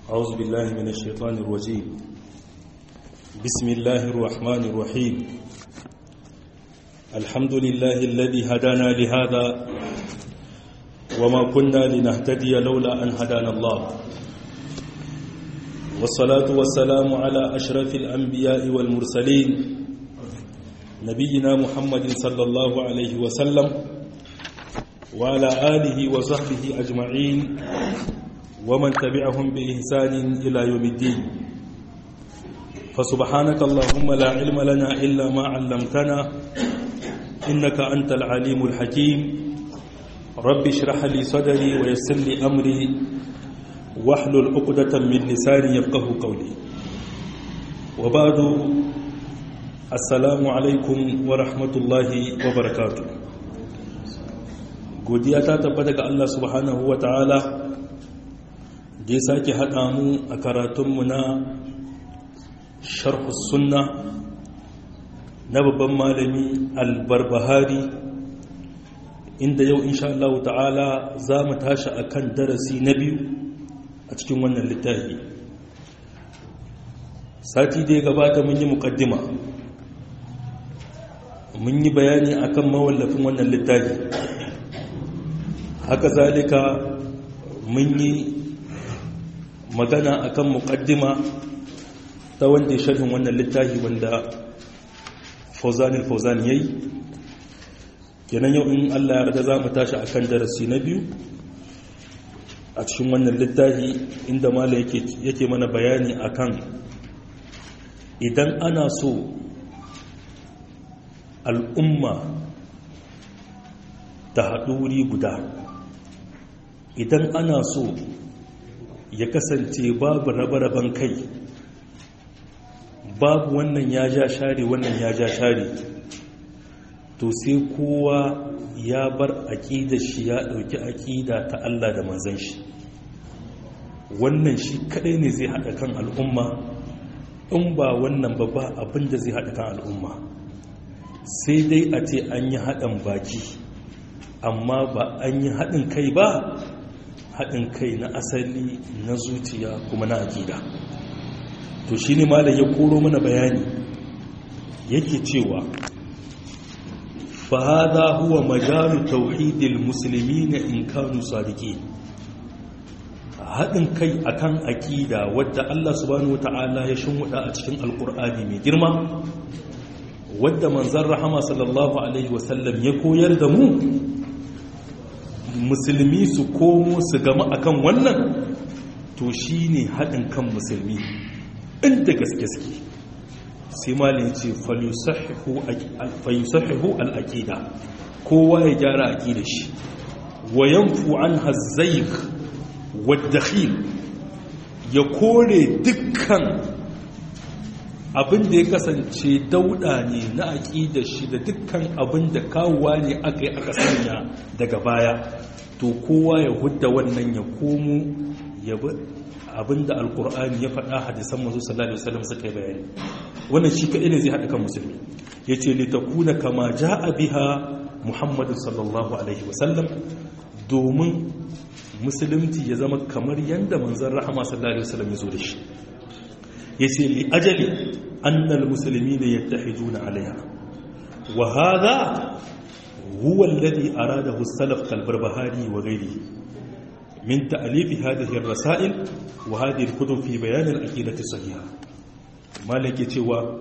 أعوذ بالله من الشيطان الرجيم بسم الله الرحمن الرحيم الحمد لله الذي هدانا لهذا وما كنا لنهتدي لولا أن هدانا الله والصلاة والسلام على أشرف الأنبياء والمرسلين نبينا محمد صلى الله عليه وسلم وعلى آله وصحبه أجمعين ومن تبعهم بإحسان إلى يوم الدين فسبحانك اللهم لا علم لنا إلا ما علمتنا إنك أنت العليم الحكيم رب اشرح لي صدري ويسر لي أمري واحلل عقدة من لساني يفقه قولي وبعد السلام عليكم ورحمة الله وبركاته godiya ta tabbata ga Allah subhanahu wa ta'ala da ya sake haɗa mu a karatunmu na sharhus sunna na babban malami albarbahari inda yau insha Allah ta'ala za mu tashi a kan darasi na biyu a cikin wannan littafi sati da ya gabata mun yi mukaddima mun yi bayani akan mawallafin wannan littafi haka zalika mun yi magana akan muqaddima ta wanda ya sharhin wannan littafi wanda Fauzanil Fauzan yayi kenan yau in Allah ya yarda zamu tashi akan darasi na biyu a cikin wannan littafi inda malai yake yake mana bayani akan idan ana so al'umma ta haɗu wuri guda idan ana so ya kasance babu rabe-raben kai babu wannan ya ja share wannan ya ja share to sai kowa ya bar aƙida shi ya ɗauki aƙida ta Allah da manzan shi wannan shi kaɗai ne zai haɗa kan al'umma in ba wannan ba ba abinda zai haɗa kan al'umma sai dai a ce an yi haɗin baki amma ba an yi haɗin kai ba haɗin kai na asali na zuciya kuma na aƙida to shi ne malam ya koro mana bayani yake cewa fahada huwa majalu tauhidil musulmi na in kanu sadiki haɗin kai akan aƙida wadda Allah subhanahu wata'ala ya shimfiɗa a cikin alƙur'ani mai girma wadda manzan rahama sallallahu alaihi wasallam ya koyar da mu musulmi su komo su gama akan wannan to shi ne haɗin kan musulmi inda gaske suke sai malin ce fayusahihu al'aƙida kowa ya gyara aƙida shi wayan fu'an hazzaik wadda ya kore dukkan abin da ya kasance dauda ne na aƙida shi da dukkan abin da kawowa ne aka yi aka sanya daga baya to kowa ya hudda wannan ya komo ya bi abin da alkur'ani ya faɗa hadisan mazu sallallahu alaihi wasallam suka yi bayani wannan shi kaɗai ne zai haɗa kan musulmi ya ce litakuna kama ja'a biha muhammadu sallallahu alaihi wasallam domin musulunci ya zama kamar yadda manzan rahama sallallahu alaihi wasallam ya zo da shi ya ce li ajali annal musulmi ne ya tafi juna alaiha wa haza huwa alladhi aradahu salaf kalbarbahari wa ghairihi min ta'lif hadhihi ar-rasail wa hadhihi al-kutub fi bayan al-aqidati sahiha malike cewa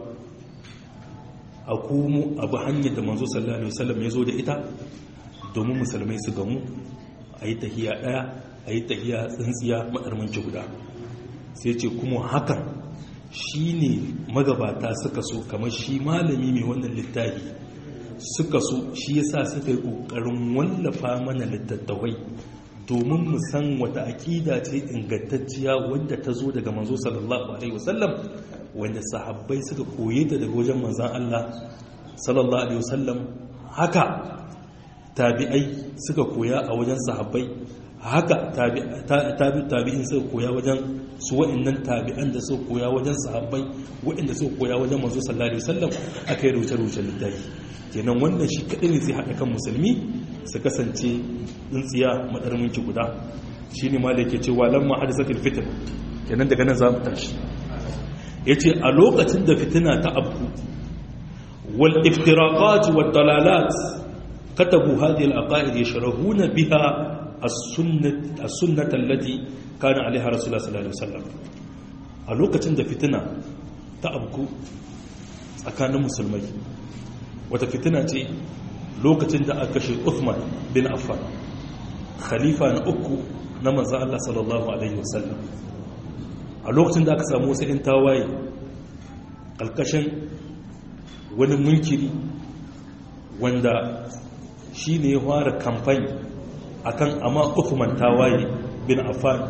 akumu abu hanyar da manzo sallallahu alaihi wasallam ya zo da ita domin musulmai su gamu ayi tahiya daya ayi tahiya tsintsiya madarmanci guda sai ce kuma hakan shi ne magabata suka so kamar shi malami mai wannan littafi suka so shi yasa suka yi ƙoƙarin wallafa mana littattafai domin mu san wata aƙida ce ingantacciya wadda ta zo daga manzo sallallahu alaihi wasallam wanda sahabbai suka koye ta daga wajen manzan Allah sallallahu alaihi wasallam haka tabi'ai suka koya a wajen sahabbai haka tabi'in suka koya wajen su wa'annan tabi'an da suka koya wajen sahabbai wa'anda suka koya wajen manzo sallallahu alaihi wasallam aka yi rubuce-rubuce littafi kenan wannan shi kadai ne zai haɗa kan musulmi su kasance tsintsiya madarminki guda shine ma da yake cewa lamma hadisatul fitn kenan daga nan za mu tashi ya ce a lokacin da fitina ta abu wal iftiraqat wal dalalat katabu hadhihi al aqaid yashrahuna biha as-sunnah as-sunnah allati kana alaiha rasulullah sallallahu alaihi wasallam a lokacin da fitina ta abu tsakanin musulmai wata fitina ce lokacin da aka kashe Uthman bin Affan khalifa na uku na manzan Allah sallallahu Alaihi wasallam a lokacin da aka samu wasu 'yan tawaye ƙalƙashin wani munkiri wanda shi ne ya fara kamfani akan amma Uthman tawaye bin Affan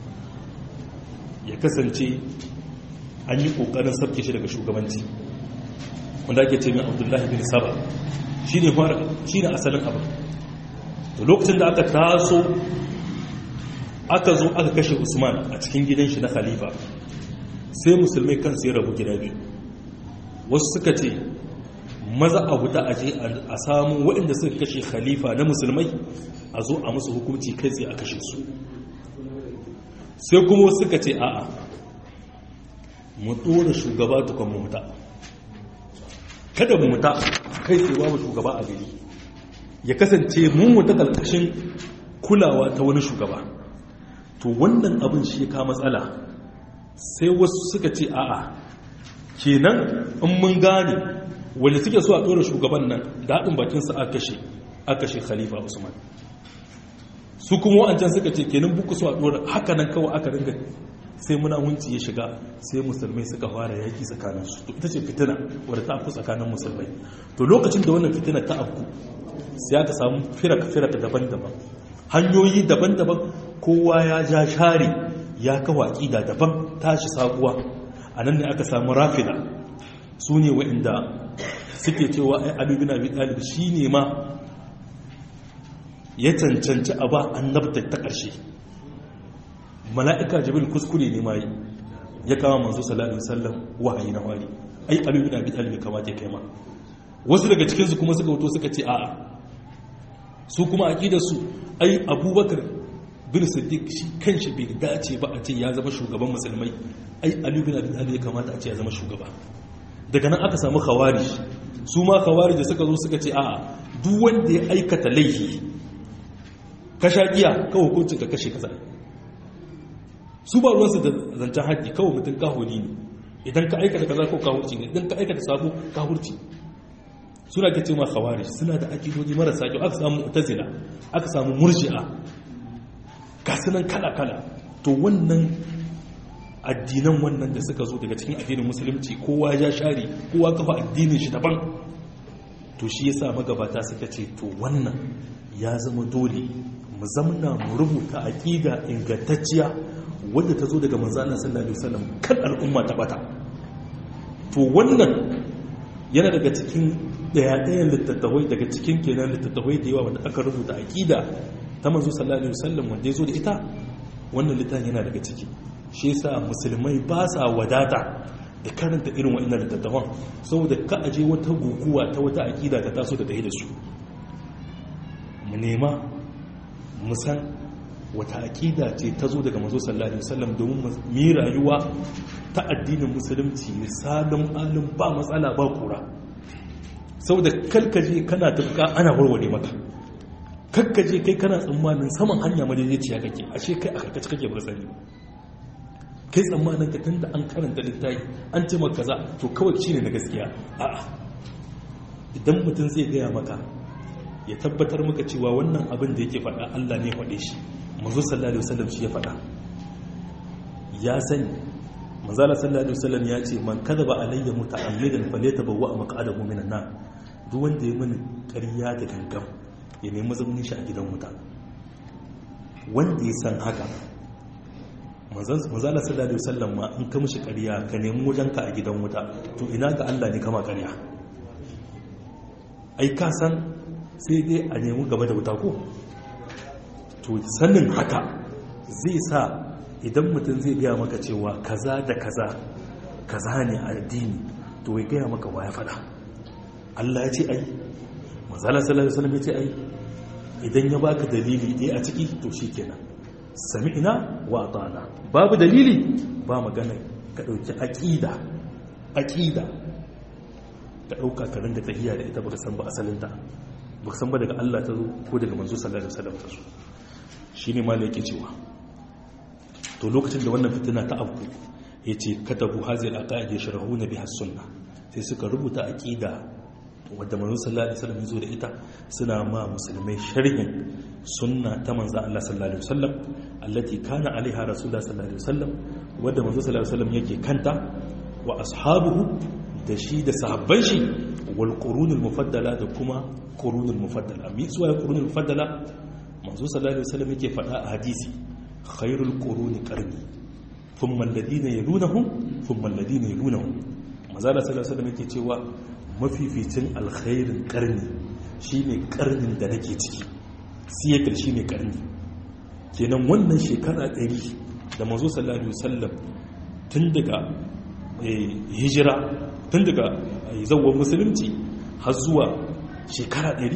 ya kasance an yi ƙoƙarin sabke shi daga shugabanci wanda ake ce mai abdullahi bin saba shi ne asalin abin to lokacin da aka taso aka zo aka kashe usman a cikin gidan shi na khalifa sai musulmai kansu ya rabu gida biyu wasu suka ce maza a huta a je a samu waɗanda suka kashe khalifa na musulmai a zo a musu hukunci kai tsaye a kashe su sai kuma wasu suka ce a'a mu ɗora shugaba tukon mu muta kada mu muta kai tsaye babu shugaba a gari ya kasance mun wata ƙarƙashin kulawa ta wani shugaba to wannan abin shi ka matsala sai wasu suka ce a'a kenan in mun gane wanda suke so a ɗora shugaban nan daɗin bakinsa a kashe a kashe khalifa usman su kuma wa'ancan suka ce kenan buku so a ɗora haka nan kawai aka ringa sai muna hunci ya shiga sai musulmai suka fara yaki tsakaninsu to ita ce fitina wadda ta afku tsakanin musulmai to lokacin da wannan fitina ta afku sai aka samu firaka-firaka daban-daban hanyoyi daban-daban kowa ya ja share ya kawo aƙida daban tashi sabuwa a nan ne aka samu rafida su ne wa'inda suke cewa ai alubin abi talib shi ne ma ya cancanci a ba annabta ta ƙarshe mala'ika jibril kuskure ne ma ya kama manzo sallallahu alaihi wasallam wahayi na wari ai alubin abi talib kamata ya kai ma wasu daga cikinsu kuma suka wuto suka ce a'a su kuma aƙidarsu ai abubakar bin siddiq shi kanshi bai dace ba a ce ya zama shugaban musulmai ai ali bin abi talib ya kamata a ce ya zama shugaba daga nan aka samu khawarij su ma khawarij da suka zo suka ce a'a duk wanda ya aikata laifi ka sha giya kawai hukuncin ka kashe kaza su ba ruwansu da zancen haƙƙi kawai mutum kahuri ne idan ka aikata kaza ko kahurci ne idan ka aikata sabo kahurci suna ke ce ma khawarij suna da akidoji marasa kyau aka samu mu'tazila aka samu murji'a gasunan kala-kala to wannan addinan wannan da suka zo daga cikin addinin musulunci kowa ya share kowa kafa addinin shi daban to shi yasa magabata suka ce to wannan ya zama dole mu zamna mu rubuta aqida ingantacciya wadda ta zo daga manzo Allah sallallahu alaihi wasallam kan al'umma ta bata to wannan yana daga cikin daya-dayan littattafai daga cikin kenan littattafai da yawa wanda aka rubuta aqida ta manzo sallallahu alaihi wasallam wanda ya zo da ita wannan littafin yana daga ciki shi yasa musulmai ba sa wadata da karanta irin wa'annan littattafan saboda ka aje wata guguwa ta wata aqida ta taso da tayi da su mu nema mu san wata aqida ce ta zo daga manzo sallallahu alaihi wasallam domin mu yi rayuwa ta addinin musulunci misalin alim ba matsala ba kura saboda kalkaje kana tafka ana warware maka kakkaje kai kana tsammanin saman hanya madaidaiciya kake ashe kai a karkace kake ba sani kai tsammanin ka tunda an karanta littafi an ce maka kaza to kawai shine na gaskiya a'a idan mutum zai gaya maka ya tabbatar maka cewa wannan abin da yake faɗa Allah ne faɗe shi manzo sallallahu alaihi wasallam shi ya faɗa ya sani manzala sallallahu alaihi wasallam ya ce man kadaba alayya muta'ammidan falyatabawwa maq'adahu minan nar duk wanda ya mini ƙarya da gangan ya nemi zaunin shi a gidan wuta wanda ya san haka manzala sallallahu alaihi wasallam ma in ka mishi ƙarya ka nemi wajenka a gidan wuta to ina ga Allah ne kama ƙarya ai ka san sai dai a nemi gaba da wuta ko to sanin haka zai sa idan mutum zai gaya maka cewa kaza da kaza kaza ne addini to ya gaya maka waya fada Allah ya ce ai mazala sallallahu alaihi wasallam ya ce ai idan ya baka dalili ɗaya a ciki to shikenan sami'na wa ata'na babu dalili ba magana ka dauki aqida aqida ka dauka ka rinda tahiya da ita baka san ba asalinta baka san ba daga Allah ta zo ko daga manzo sallallahu alaihi wasallam ta zo shine malai yake cewa to lokacin da wannan fitina ta abu yace katabu hazil aqaid yashrahuna biha sunna sai suka rubuta aqida wadda manzo sallallahu alaihi wasallam zo da ita suna ma musulmai sharhin sunna ta manzo Allah sallallahu alaihi wasallam allati kana alaiha rasulullah sallallahu alaihi wasallam wadda manzo sallallahu alaihi wasallam yake kanta wa ashabuhu da shi da sahabban shi wal qurunul mufaddala da kuma qurunul mufaddala mi suwa qurunul mufaddala manzo sallallahu alaihi wasallam yake faɗa a hadisi khairul quruni qarni thumma alladhina yalunahum thumma alladhina yalunahum manzo sallallahu alaihi wasallam yake cewa mafificin alkhairin karni shine karnin da nake ciki siyakar shine karni kenan wannan shekara 100 da manzo sallallahu alaihi wasallam tun daga hijira tun daga zawon musulunci har zuwa shekara 100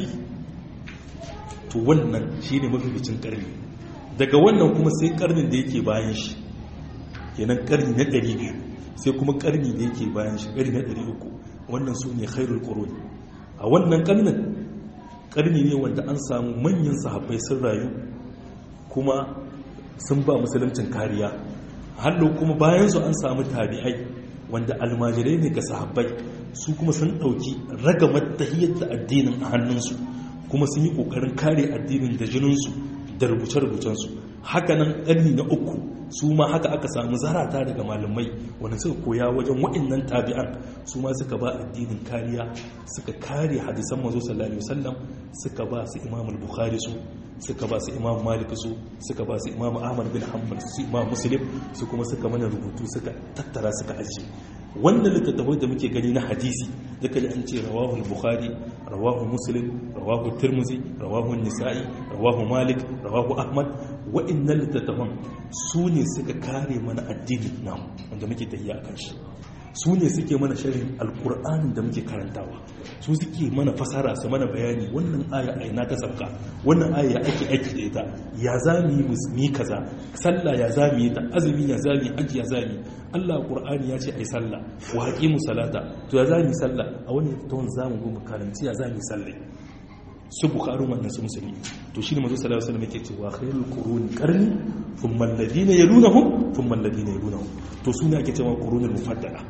to wannan shine mafificin karni daga wannan kuma sai karnin da yake bayan shi kenan karni na 200 sai kuma karni da yake bayan shi karni na 300 wannan su ne khairul qurun a wannan karnin karni ne wanda an samu manyan sahabbai sun rayu kuma sun ba musuluncin kariya hallo kuma bayan su an samu tabi'ai wanda almajirai ne ga sahabbai su kuma sun dauki ragamar tahiyyar da addinin a hannunsu kuma sun yi kokarin kare addinin da jininsu da rubuce-rubucensu hakanan ƙarni na uku su ma haka aka samu zarata daga malamai wanda suka koya wajen waɗannan tabi'an su ma suka ba addinin kariya suka kare hadisan mazo sallallahu alaihi wasallam suka ba su imam al-bukhari su suka ba su imam malik su suka ba su imam ahmad bin hanbal su imam muslim su kuma suka mana rubutu suka tattara suka ajiye wannan littattafai da muke gani na hadisi da kaji an ce rawahu al-bukhari rawahu muslim rawahu tirmizi rawahu nisa'i rawahu malik rawahu ahmad wa'annan littattafan su ne suka kare mana addinin namu wanda muke tafiya a kanshi su ne suke mana shirin alkur'anin da muke karantawa su suke mana fasara su mana bayani wannan aya a ina ta sabka wannan aya ya ake aiki da ita ya za mu yi musulmi kaza sallah ya za mu yi ta azumi ya za mu yi aji ya za mu yi allah qur'ani ya ce ai sallah wa haqimu salata to ya za mu yi sallah a wani tawon za mu go mu karanci ya za mu yi sallah su bukharun wannan su musulmi to shine manzo sallallahu alaihi wasallam yake cewa khairul quruni qarni thumma alladhina yalunhum thumma alladhina yalunhum to sune ake cewa qurunul mufaddala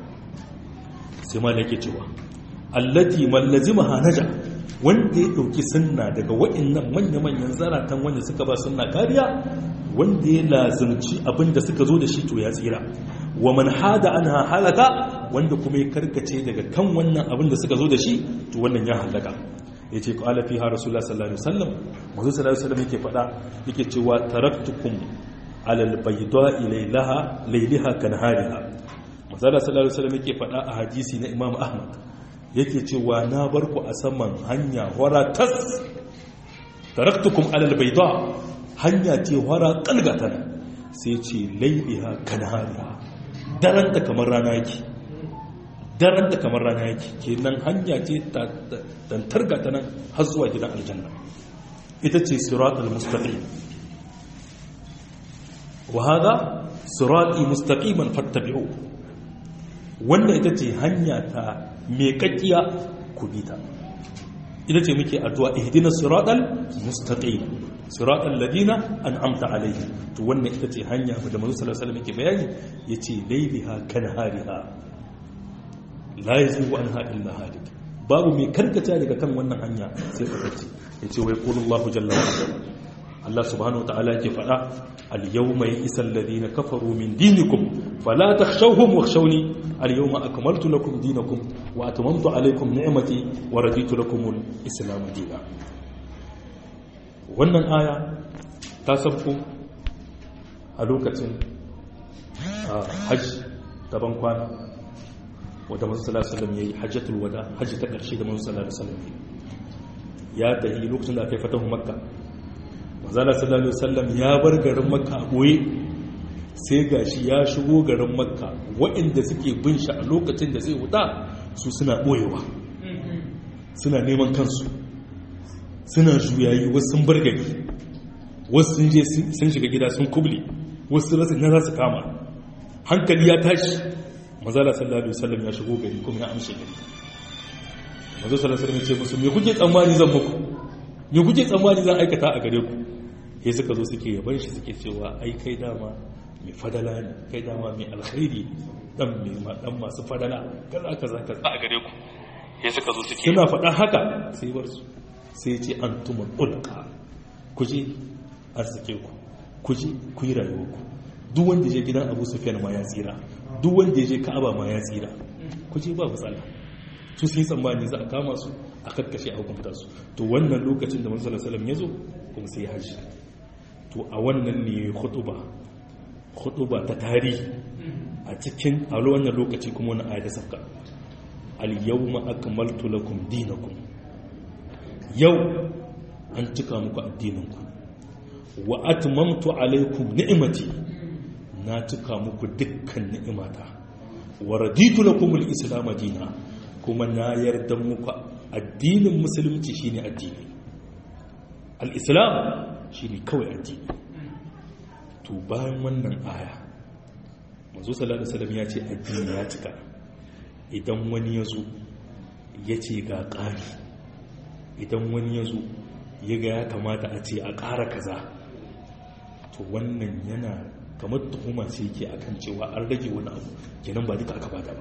sai ma yake cewa allati mallazimaha naja wanda ya dauki sunna daga wa'annan manya-manyan zaratan wanda suka ba sunna kariya wanda ya lazumci abinda suka zo da shi to ya tsira wa man hada anha halaka wanda kuma ya karkace daga kan wannan abinda suka zo da shi to wannan ya halaka ya ce ƙwala fi har rasulullah sallallahu alaihi wasallam mazu sallallahu alaihi wasallam yake faɗa yake cewa taraktukum alal bayda ilaylaha layliha kan hariha mazala sallallahu alaihi wasallam yake faɗa a hadisi na imam ahmad yake cewa na bar ku a saman hanya wara tas taraktukum alal bayda hanya ce wara kalgata sai ce layliha kan hariha daranta kamar rana yake daren da kamar rana yake kenan hanya ce tantar gata nan har zuwa gidan aljanna ita ce siratul mustaqim wa hada sirati mustaqiman fattabi'u wannan ita ce hanya ta meƙaƙiya ku bi ta ita ce muke addu'a ihdinas siratal mustaqim siratal ladina an'amta alaihim to wannan ita ce hanya da manzo sallallahu alaihi wasallam yake bayani yace layliha kanhariha la yazigu anha illa halik babu mai karkata daga kan wannan hanya sai tsakaci yace wai qulullahu jalla wa ala Allah subhanahu wataala yake faɗa al-yawma ya'isa alladhina kafaru min dinikum fala takhshawhum wakhshawni al-yawma akmaltu lakum dinakum wa atmamtu alaykum ni'mati wa raditu lakum al-islam dinan wannan aya ta sabko a lokacin hajji gaban kwana wadda masu salasalam ya yi hajjatul wada hajji ta ƙarshe da masu salasalam ya tahi lokacin da aka yi fatahu makka mazala sallallahu sallam ya bar garin makka a ɓoye sai ga shi ya shigo garin makka waɗanda suke bin shi a lokacin da zai wuta su suna ɓoyewa suna neman kansu suna juyayi wasu sun bar gari wasu sun je sun shiga gida sun kuble wasu rasa na za su kama hankali ya tashi mazala sallallahu alaihi wasallam ya shigo gari kuma ya amshe gari mazo sallallahu alaihi wasallam ya ce musu me kuke tsammani zan muku me kuke tsammani zan aikata a gare ku sai suka zo suke yaban shi suke cewa ai kai dama mai fadala ne kai dama mai alkhairi dan mai dan masu fadala kaza kaza kaza a gare ku sai suka zo suke suna faɗa haka sai bar su sai ya ce antumul ulqa ku je arzike ku ku je ku yi rayuwar ku duk wanda je gidan Abu Sufyan ma ya tsira duk wanda je Ka'aba ma ya tsira ku je ba matsala su sun tsammani za a kama su a kakkashe a hukunta su to wannan lokacin da manzo sallallahu alaihi wasallam ya zo kuma sai haji to a wannan ne khutuba khutuba ta tarihi a cikin a wannan lokaci kuma wani ayata sabka al-yawma akmaltu lakum dinakum yau an cika muku addininku wa atmamtu alaykum ni'mati na cika muku dukkan ni'imata wa raditu lakum al-islam dina kuma na yarda muku addinin musulunci shine addini al-islam shine kawai addini to bayan wannan aya manzo sallallahu alaihi wasallam ya ce addini ya cika idan wani ya zo ya ce ga ƙari idan wani ya zo ya ga ya kamata a ce a ƙara kaza to wannan yana kamar tuhuma ce yake akan cewa an rage wani abu kenan ba duka aka bada ba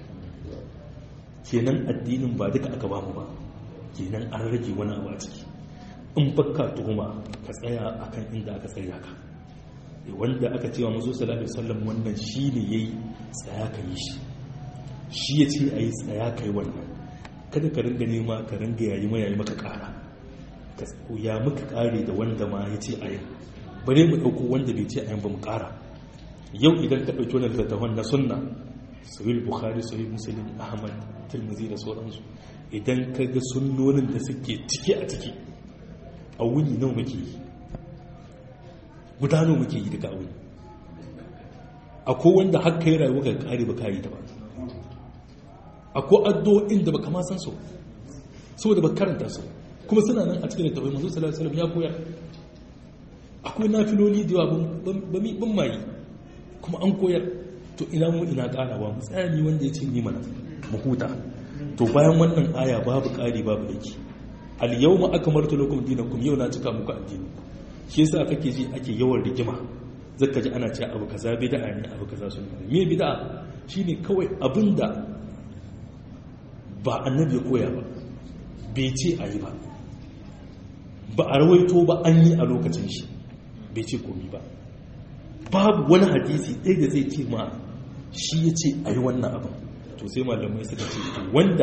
kenan addinin ba duka aka bamu ba kenan an rage wani abu a ciki in baka tuhuma ka tsaya akan inda aka tsaya ka wanda aka cewa mazo sallallahu alaihi wasallam wannan shine yayi tsaya ka yi shi shi ya ce ayi tsaya kai wannan kada ka ringa nema ka ringa yayi ma yayi maka kara ka ya muka kare da wanda ma ya ce ayi bare mu dauko wanda bai ce ayin ba mu kara yau idan ka dauki wannan littattafan na sunna sahih bukhari sahih muslim ahmad tirmidhi da sauransu idan ka ga sunnonin da suke ciki a ciki a wuni nawa muke yi gudano muke yi daga wuni akwai wanda haka yi rayuwa ga kare ba kayi ta ba akwai addu'o'in da ba kama san so saboda ba karanta su kuma suna nan a cikin littafin manzo sallallahu alaihi wasallam ya koyar akwai nafiloli da yawa ban mayi kuma an koyar to ina mu ina karawa mu tsaya ni wanda ya ce ni mana mu huta to bayan wannan aya babu kari babu dake al yawma akmaltu lakum dinakum yau na cika muku addini shi yasa kake ji ake yawan rigima zaka ji ana cewa abu kaza bid'a ne abu kaza sunna me bid'a shine kawai abinda ba annabi ya koya ba bai ce ayi ba ba a rawaito ba an yi a lokacin shi bai ce komi ba babu wani hadisi ɗaya da zai ce ma shi ya ce a yi wannan abin to sai malamai suka ce to wanda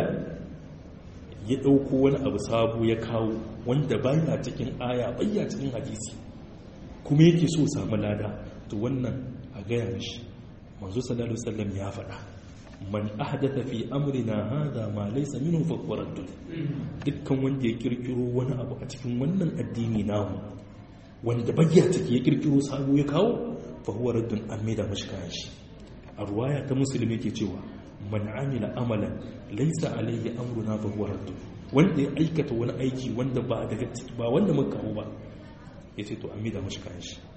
ya ɗauko wani abu sabu ya kawo wanda baya cikin aya baya cikin hadisi kuma yake so samu lada to wannan a gaya mishi manzo sallallahu alaihi wasallam ya faɗa man ahdatha fi amrina hadha ma laysa minhu fa huwa raddun dukkan wanda ya kirkiro wani abu a cikin wannan addini namu wanda bayya take ya kirkiro sabo ya kawo fa huwa raddun an maida mashi kayan shi a ruwaya ta musulmi yake cewa man amila amalan laysa alayhi amruna fa huwa raddun wanda ya aikata wani aiki wanda ba daga ba wanda muka kawo ba yace to an maida mashi kayan shi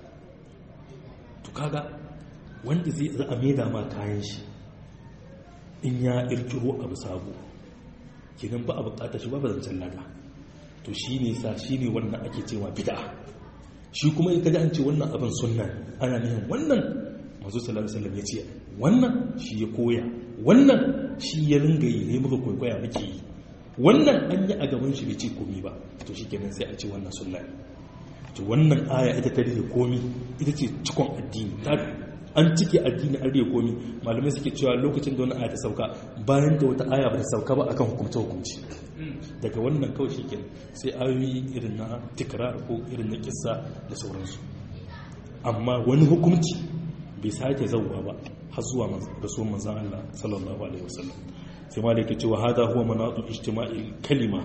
to kaga wanda zai za a maida ma kayan shi in ya kirkiro abu sabo kenan ba a bukatar shi ba ba zancen lada to shi ne sa shi ne wannan ake cewa bid'a shi kuma ya kaji an ce wannan abin sunna ana nihin wannan mazu sallallahu alaihi wasallam ya ce wannan shi ya koya wannan shi ya ringa yi ne muka kwaikwaya muke yi wannan an yi a gaban shi bai ce komi ba to shi kenan sai a ce wannan sunna to wannan aya ita ta rike komi ita ce cikon addini ta an cike addini an rike komi malamai suke cewa lokacin da wannan aya ta sauka bayan da wata aya ba ta sauka ba akan hukumce hukumci daga wannan kawai shi kenan sai ayoyi irin na tikrar ko irin na kissa da sauransu amma wani hukumci bai sake zauwa ba har zuwa rasuwan manzan Allah sallallahu alaihi wasallam sai ma da yake cewa hada huwa manatu ijtima'il kalima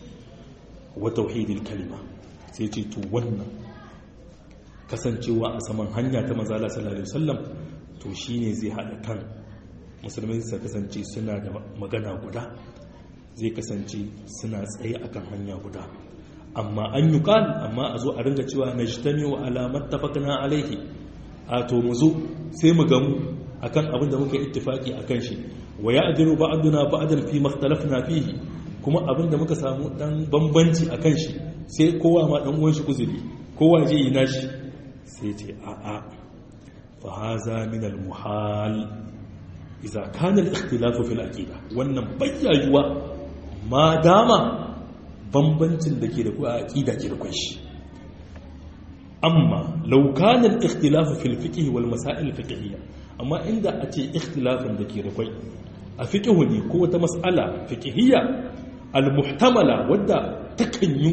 wa tauhidil kalima sai ce to wannan kasancewa a saman hanya ta manzala sallallahu alaihi wasallam to shine zai hada kan musulmai su kasance suna da magana guda zai kasance suna tsaye akan hanya guda amma an yi ƙal amma a zo a ringa cewa na ji ta wa alamar tafakana alaihi a to mu zo sai mu gamu akan abin da muka ittifaki akan shi wa ya ajiru ba'duna ba'dan fi makhtalafna fihi kuma abin da muka samu dan bambanci akan shi sai kowa ma dan uwan shi kuzuri kowa je yi nashi sai ce a a fa haza min al muhal idza kana al ikhtilafu fil aqida wannan bayyayuwa ma dama bambancin da ke da ku a aqida ke da kunshi amma law kana al ikhtilafu fil fiqh wal masail fiqhiyya amma inda a ce ikhtilafin da ke da kwai a fiƙihu ne ko wata matsala fiƙihiyya al-muhtamala wadda takan yi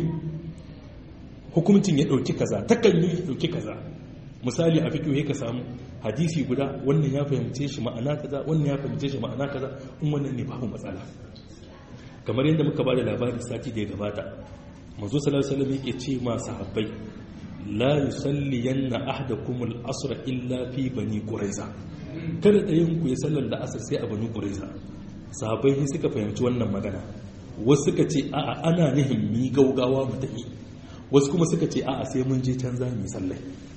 hukuncin ya ɗauki kaza takan yi ɗauki kaza misali a fiƙihu ya ka samu hadisi guda wannan ya fahimce shi ma'ana kaza wannan ya fahimce shi ma'ana kaza in wannan ne babu matsala kamar yadda muka bada labari sati da ya gabata manzo sallallahu alaihi wasallam yake ce ma sahabbai la yusalliyanna ahadakum al-asr illa fi bani quraiza kada ɗayan ku ya sallar da asar sai a bani quraiza sahabbai ne suka fahimci wannan magana wasu suka ce a'a ana nihin mi gaugawa mu tafi wasu kuma suka ce a'a sai mun je can za mu sallai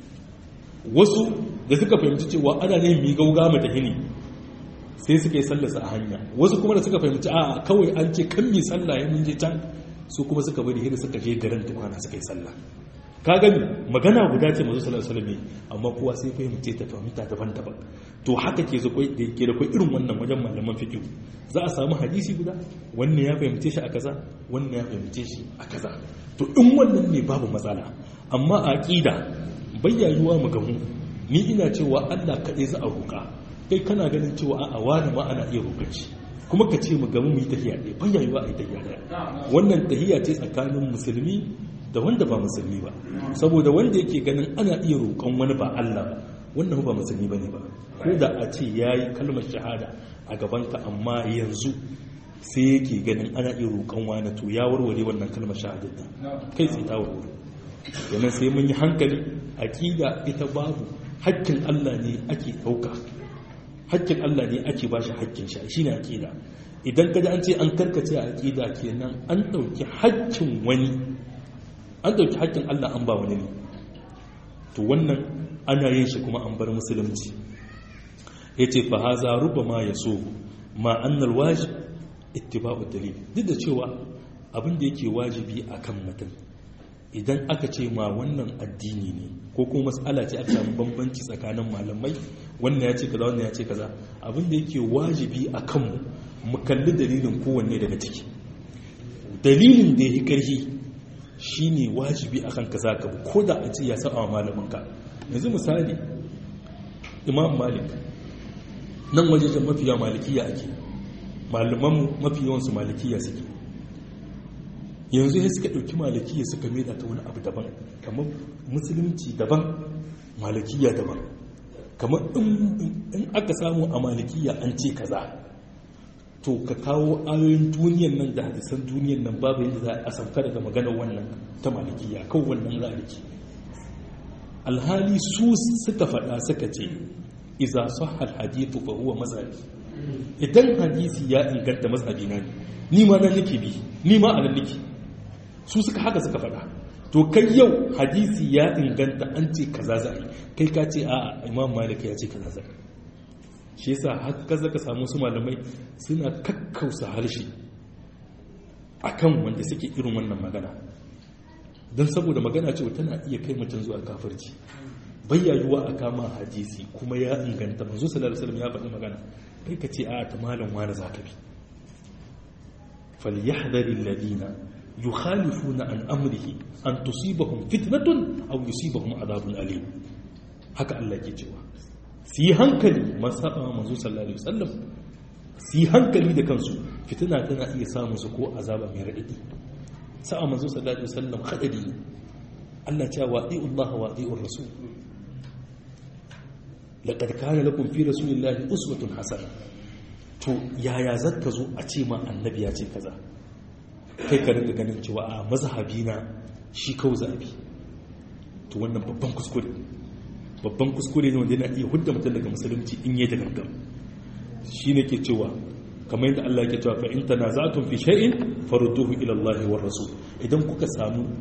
wasu da suka fahimci cewa ana nihin mi gaugawa mu tafi ne sai suka yi sallarsa a hanya wasu kuma da suka fahimci a'a kawai an ce kan mi sallah ya mun je can su kuma suka bari hira suka je garin tukwana suka yi sallah ka gani magana guda ce mazu sallallahu alaihi wasallam amma kowa sai fahimce ta fahimta daban-daban to haka ke zo da ke da kai irin wannan wajen malaman fiqh za a samu hadisi guda wannan ya fahimce shi a kaza wannan ya fahimce shi a kaza to in wannan ne babu matsala amma a aqida bayyayuwa mu gamu ni ina cewa Allah kaɗai za a roƙa kai kana ganin cewa a wani ma ana iya roƙar shi kuma ka ce mu gamu mu yi tahiya ɗaya bayyayuwa a yi tahiya ɗaya wannan tahiya ce tsakanin musulmi da wanda ba musulmi ba saboda wanda yake ganin ana iya roƙon wani ba Allah ba wannan ba musulmi bane ba ko da a ce yayi kalmar shahada a gabanka amma yanzu sai yake ganin ana iya roƙon wani to ya warware wannan kalmar shahada ta kai sai ta warware yana sai mun yi hankali aqida ita babu hakkin Allah ne ake ɗauka hakkin Allah ne ake bashi hakkin shi shine aqida idan kaji an ce an karkace a aqida kenan an ɗauki hakkin wani an ɗauki haƙƙin Allah an ba wani ne to wannan ana yin shi kuma an bar musulunci ya ce fa haza ruba ma ya so ma annal wajib ittiba'u dalil duk da cewa abin da yake wajibi akan mutum idan aka ce ma wannan addini ne ko kuma mas'ala ce aka samu bambanci tsakanin malamai wannan ya ce kaza wannan ya ce kaza abin da yake wajibi akan mu mu kalli dalilin kowanne daga ciki dalilin da ya karhi shi ne wajibi a kanka za ka ko da a ce ya saba wa malaminka yanzu misali imam malik nan wajejen mafiya malikiya ake malamanmu mafi yawansu malikiya suke yanzu ya suka ɗauki malikiya suka maida ta wani abu daban kamar musulunci daban malikiya daban kamar in aka samu a malikiya an ce kaza to ka kawo ayoyin duniyan nan da hadisan duniyan nan babu yadda za a sauka daga maganar wannan ta malikiya kan wannan zaliki alhali su suka faɗa suka ce iza sahal hadithu fa huwa mazhabi idan hadisi ya inganta mazhabi na ne ni ma nan nake bi ni ma anan nake su suka haka suka faɗa to kai yau hadisi ya inganta an ce kaza za a yi kai ka ce a imam malik ya ce kaza za a yi shi yasa haka zaka samu su malamai suna kakkausa harshe akan wanda suke irin wannan magana don saboda magana cewa tana iya kai mutum zuwa kafirci bayyayuwa a kama hadisi kuma ya inganta manzo sallallahu alaihi wasallam ya faɗi magana kai ka ce a ta malam wani zaka bi falyahdhari alladhina yukhalifuna an amrihi an tusibahum fitnatun aw yusibahum adhabun alim haka Allah ke cewa su yi hankali masaba manzo sallallahu alaihi wasallam su yi hankali da kansu fitina tana iya samun su ko azaba mai raɗaɗi sa'a manzo sallallahu alaihi wasallam hadari ne Allah cewa wadi'u Allah wa wadi'ur rasul laqad kana lakum fi rasulillahi uswatun hasana to yaya zaka zo a ce ma annabi ya ce kaza kai ka ringa ganin cewa a mazhabi na shi kawai zabi to wannan babban kuskure babban kuskure ne wanda yana iya hudda mutum daga musulunci in yi da gangan shi ne ke cewa kamar yadda Allah ke cewa fa in tanaza'tum fi shay'in farudduhu ila Allah war rasul idan kuka samu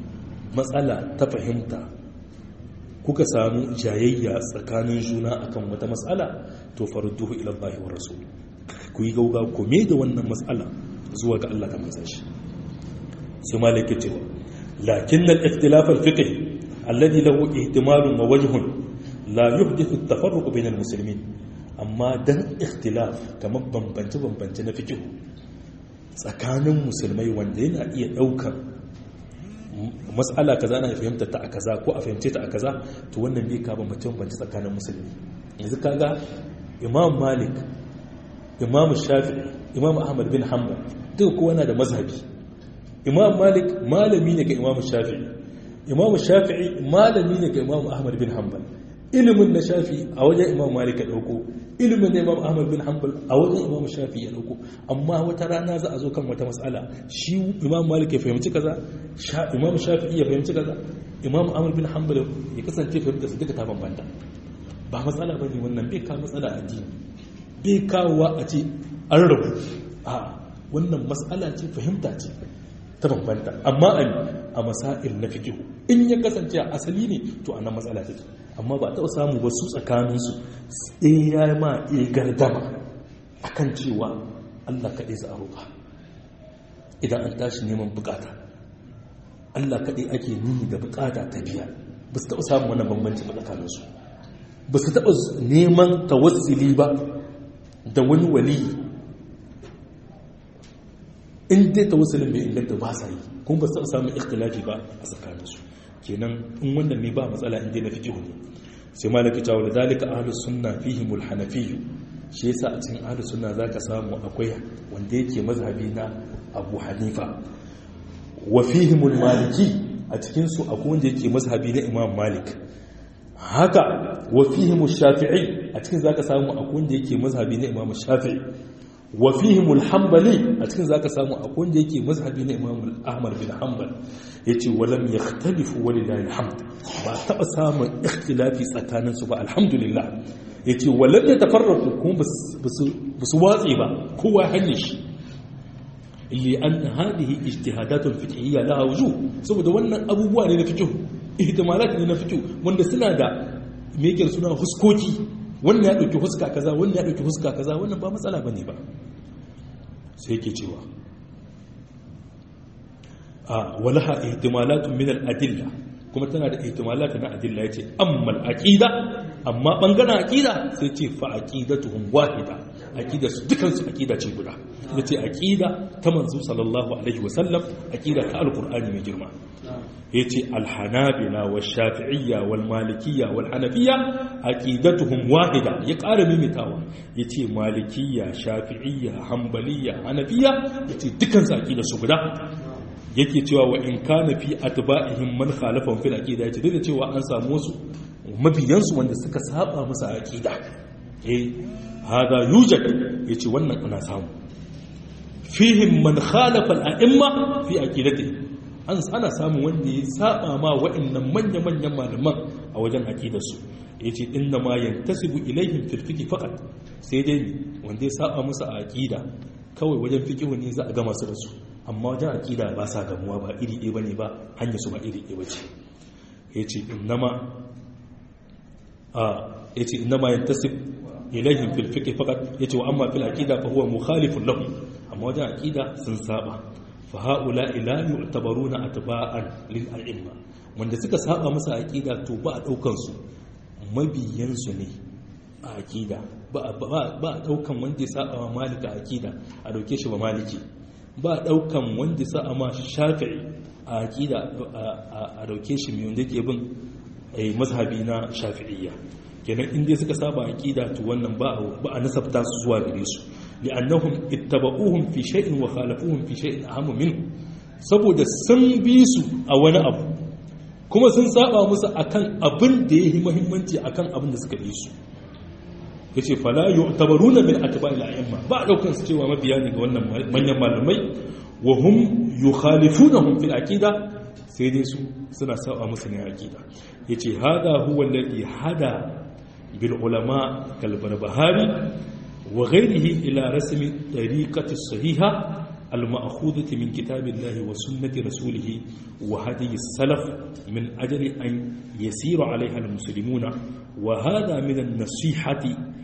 matsala ta fahimta kuka samu jayayya tsakanin juna akan wata matsala to farudduhu ila Allah wa rasul ku yi gauga ku me da wannan matsala zuwa ga Allah da manzon shi sai malik ya cewa lakin al-ikhtilaf al-fiqh alladhi lahu ihtimalun wa wajhun la yuhdithu at-tafarruq bayna al-muslimin amma dan ikhtilaf kamar bambance bambance na fiqh tsakanin musulmai wanda yana iya daukan matsala kaza na fahimta ta a kaza ko a fahimce ta a kaza to wannan bai ka bambance bambance tsakanin musulmi yanzu kaga imam malik imam shafi'i imam ahmad bin hanbal duka kowa na da mazhabi imam malik malami ne ga imam shafi'i imam shafi'i malami ne ga imam ahmad bin hanbal ilimin na shafi a wajen imam malik ya dauko ilimin na imam ahmad bin hanbal a wajen imam shafi ya dauko amma wata rana za a zo kan wata matsala shi imam malik ya fahimci kaza imam shafi ya fahimci kaza imam ahmad bin hanbal ya kasance fahimta su duka ta bambanta ba matsala bane wannan bai kawo matsala a addini bai kawowa a ce an rabu a wannan matsala ce fahimta ce ta bambanta amma a masail na fikihu in ya kasance a asali ne to a nan matsala take amma ba taɓa samu ba su tsakaninsu sai ya ma iya gardama a kan cewa allah kaɗai za a roƙa idan an tashi neman bukata allah kaɗai ake nuni da bukata ta biya ba su taɓa samun wannan bambanci ba tsakaninsu ba su taɓa neman tawassuli ba da wani waliyi in dai tawassulin bai inganta ba sa yi kuma ba su taɓa samun ikhtilafi ba a tsakaninsu kenan in wannan ne ba matsala inda na fikihu ne sai malaki ta wala zalika ahlus sunna fihim al-hanafiyyu shi yasa a cikin ahlus sunna zaka samu akwai wanda yake mazhabi na Abu Hanifa wa fihim al-maliki a cikin su akwai wanda yake mazhabi na Imam Malik haka wa fihim al-shafi'i a cikin zaka samu akwai wanda yake mazhabi na Imam Shafi'i wa fihim al-hanbali a cikin zaka samu akwai wanda yake mazhabi na Imam Ahmad bin Hanbal yace walam yakhtalifu walillahi alhamd ba taba samun ikhtilafi tsakanin su ba alhamdulillah yace walam yatafarraqu kuma basu watsi ba kowa hanye shi li an hadhihi ijtihadatun fiqhiyya laha wujuh saboda wannan abubuwa ne na fiqh ihtimalat ne na fiqh wanda suna da me yake suna huskoki wannan ya dauki huska kaza wannan ya dauki huska kaza wannan ba matsala bane ba sai yake cewa a walaha ihtimalatun min al-adilla kuma tana da ihtimalat na adilla yace amma al-aqida amma bangaren aqida sai ce fa aqidatuhum wahida aqida su dukan su aqida ce guda yace aqida ta manzo sallallahu alaihi wasallam aqida ta al-qur'ani mai girma yace al-hanabila wash-shafi'iyya wal-malikiyya wal-hanafiyya aqidatuhum wahida ya ƙara mimitawa yace malikiyya shafi'iyya hanbaliyya hanafiyya yace dukan su aqida su guda yake cewa wa in kana fi atba'ihim man khalafahum fil aqida yace duk da cewa an samu wasu mabiyansu wanda suka saba musu aqida eh hada yujad yace wannan ana samu fihim man khalafa al a'imma fi aqidatihi an ana samu wanda ya saba ma wa'annan manya manyan malaman a wajen aqidarsu yace inna ma yantasibu ilaihim fil fiqh faqat sai dai wanda ya saba musu a aqida kawai wajen fiqh ne za a gama su da su amma wajen aƙida ba sa gamuwa ba iri ɗaya ba ne ba hanyar su ba iri ɗaya ba ce ya ce innama ya ce innama yin tasif ilahin filfike fakat ya ce wa amma fil aƙida fa huwa mukhalifun lahu amma wajen aƙida sun saba fa haula ila yu'tabaruna atba'an lil a'imma wanda suka saba masa aƙida to ba a ɗaukan su mabiyan su ne a aƙida ba a ɗaukan wanda ya saba ma malika aƙida a ɗauke shi ba maliki ba daukan wanda sa ma shafi'i a aqida a dauke shi mai wanda ke bin mazhabi na shafi'iyya kenan inda suka saba aqida to wannan ba ba a nasabta su zuwa gare su li'annahum ittaba'uhum fi shay'in wa khalafuhum fi shay'in ahammu minhu saboda sun bi su a wani abu kuma sun saba musu akan abin da yayi muhimmanci akan abin da suka bi su yace fala yu'tabaruna min atba'il a'imma ba daukan su cewa mabiya ne ga wannan manyan malamai wa hum yukhalifunahum fil aqida sai dai su suna saba musu ne aqida yace hada huwa alladhi hada bil ulama kal barbahari wa ghayrihi ila rasmi tariqati sahiha المأخوذة من كتاب الله وسنة رسوله وهدي السلف من أجل أن يسير عليها المسلمون وهذا من النصيحة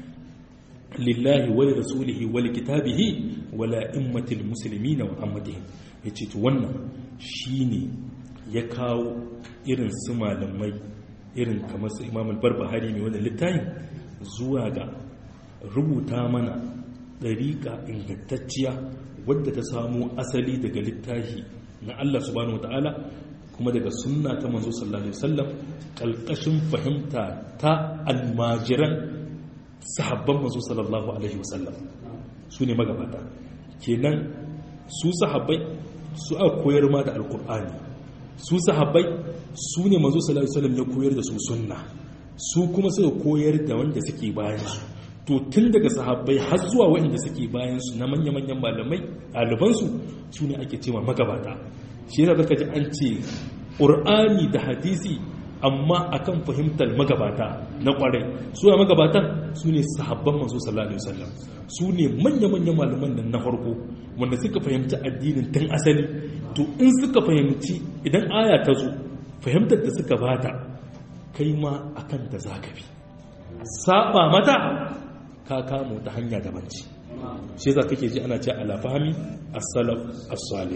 لله ولرسوله ولكتابه ولا إمة المسلمين وأمتهم يتوانا شيني يكاو إرن سما لمي إرن كما إمام البربهاري من وانا للتاين زواغا rubuta mana ɗariƙa ingantacciya wadda ta samu asali daga littafi na Allah subhanahu wata'ala kuma daga sunna ta manzo sallallahu alaihi wasallam kalkashin fahimta ta almajiran sahabban manzo sallallahu alaihi wasallam su ne magabata kenan su sahabbai su aka koyar ma da alkur'ani su sahabbai su ne manzo sallallahu alaihi wasallam ya koyar da su sunna su kuma suka koyar da wanda suke bayan su to tun daga sahabbai har zuwa waɗanda suke bayan su na manya-manyan malamai ɗalibansu su ne ake cewa magabata shi yasa zaka ji an ce ƙur'ani da hadisi amma akan fahimtar magabata na ƙwarai su ne magabatan su ne sahabban manzo sallallahu alaihi wasallam su ne manya-manyan malaman nan na farko wanda suka fahimci addinin tun asali to in suka fahimci idan aya ta zo fahimtar da suka bata kai ma akan da zaka bi saba mata ka kamo ta hanya daban ce shi za kake ji ana ce ala fahimi as-salaf as-salih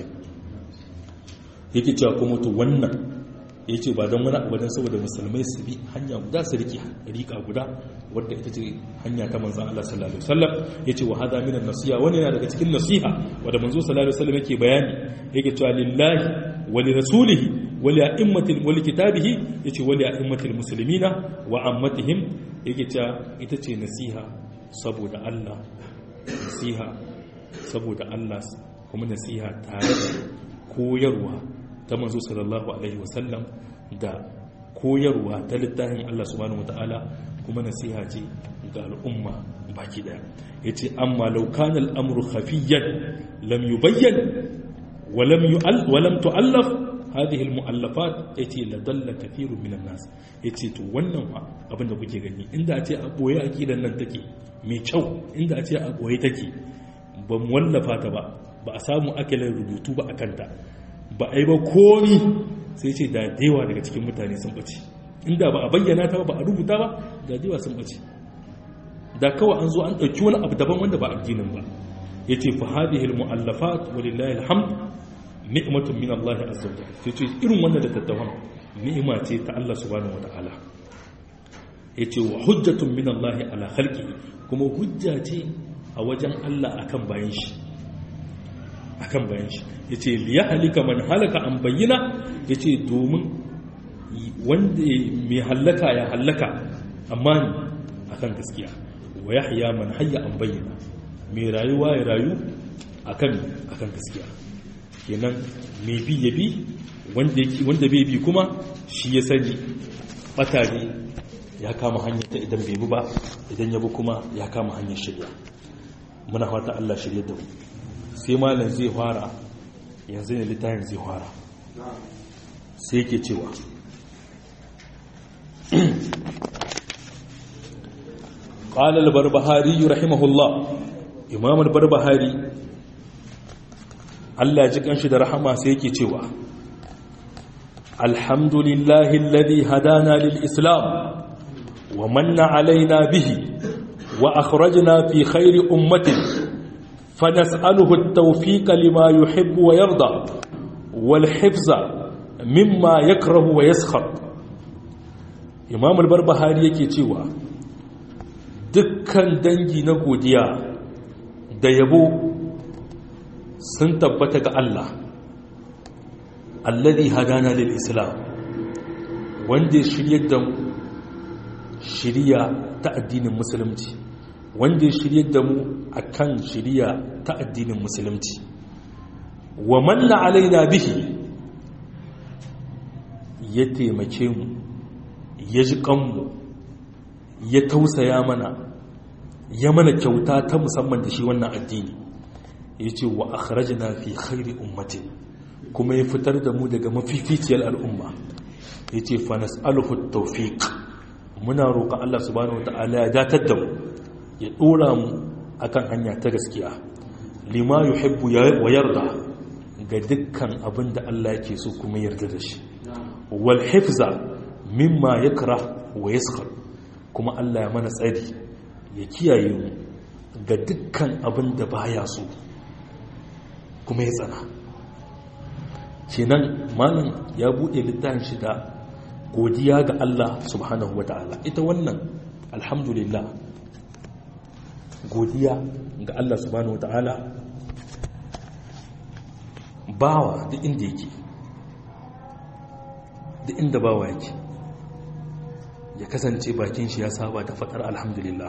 yake cewa kuma to wannan yace ba don wani abu dan saboda musulmai su bi hanya guda su rike rika guda wadda ita ce hanya ta manzon Allah sallallahu alaihi wasallam yace wa hada min an-nasiha wani yana daga cikin nasiha wanda manzo sallallahu alaihi wasallam yake bayani yake cewa lillahi wa li rasulihi wa li a'immatil wa li kitabihi yace wa li a'immatil muslimina wa ammatihim yake cewa ita ce nasiha saboda Allah nasiha saboda Allah kuma nasiha tare da koyarwa ta manzo sallallahu alaihi wasallam da koyarwa ta littafin Allah subhanahu wataala kuma nasiha ce ga al'umma baki daya yace amma law kana al'amru khafiyan lam yubayyan wa lam yu'al wa lam tu'allaf hadhihi al-mu'allafat yace la dalla kathirun minan nas yace to wannan fa abinda kuke gani inda a ce a boye aqidan nan take mai kyau inda a ce a boye take ba mu wallafa ta ba ba a samu akalin rubutu ba akan ta ba a yi ba komi sai ce da dewa daga cikin mutane sun bace inda ba a bayyana ta ba a rubuta ba da dewa sun bace da kawai an zo an ɗauki wani abu daban wanda ba addinin ba yace fa hadhihi al-mu'allafat walillahi alhamd ni'matun min Allah azza wa jalla sai irin wannan da tattawan ni'ima ce ta Allah subhanahu wa ta'ala yace wa hujjatun min Allah ala khalqi kuma hujja ce a wajen Allah akan bayan shi akan bayan shi yace li yahlika man halaka an bayyana yace domin wanda mai halaka ya halaka amma ni akan gaskiya wa yahya man hayya an bayyana mai rayuwa ya rayu akan akan gaskiya kenan mai bi ya bi wanda bai bi kuma shi ya sani batare ya kama hanyar ta idan bai bi ba idan ya bi kuma ya kama hanyar shirya muna fata Allah shirya da mu sai malam zai fara yanzu ne littafin zai fara sai yake cewa قال البربهاري رحمه الله إمام البربهاري Allah ji kanshi da rahama sai yake cewa alhamdulillahi alladhi hadana lil islam wa manna alaina bihi wa akhrajna fi khairi ummatin fanas'aluhu at-tawfiqa lima yuhibbu wa yarda wal hifza mimma yakrahu wa yaskhar Imam al-Barbahari yake cewa dukkan dangi na godiya da yabo sun tabbata ga Allah alladhi hadana lil islam wanda ya shirye da mu shiriya ta addinin musulunci wanda ya shirye da mu akan shiriya ta addinin musulunci wa manna alaina bihi ya taimake mu ya ji kanmu ya tausaya mana ya mana kyauta ta musamman da shi wannan addini ya ce wa akhrajna fi khairi ummatin kuma ya fitar da mu daga mafificiyar al'umma ya ce fa nas'aluhu tawfiq muna roƙon Allah subhanahu wata'ala ya datar da mu ya dora mu akan hanya ta gaskiya lima yuhibbu wa yarda ga dukkan abin da Allah yake so kuma yarda da shi wal hifza mimma yakra wa yaskhar kuma Allah ya mana tsari ya kiyaye mu ga dukkan abin da baya so kuma ya tsana kenan malam ya bude littafin shi da godiya ga Allah subhanahu wata'ala ita wannan alhamdulillah godiya ga Allah subhanahu wata'ala bawa duk inda yake duk inda bawa yake ya kasance bakin shi ya saba da faɗar alhamdulillah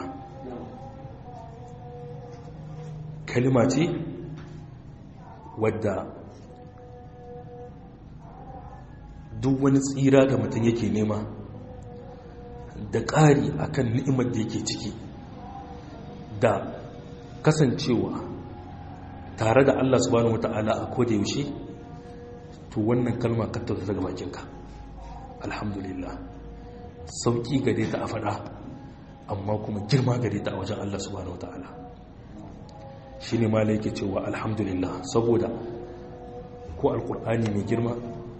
kalima ce wadda duk wani tsira da mutum yake nema da ƙari akan ni'imar da yake ciki da kasancewa tare da Allah subhanahu wata'ala a koda yaushe to wannan kalma ka ta daga bakinka alhamdulillah sauki gare ta a faɗa amma kuma girma gare ta a wajen Allah subhanahu wata'ala shi ne ma yake cewa alhamdulillah saboda ko alkur'ani mai girma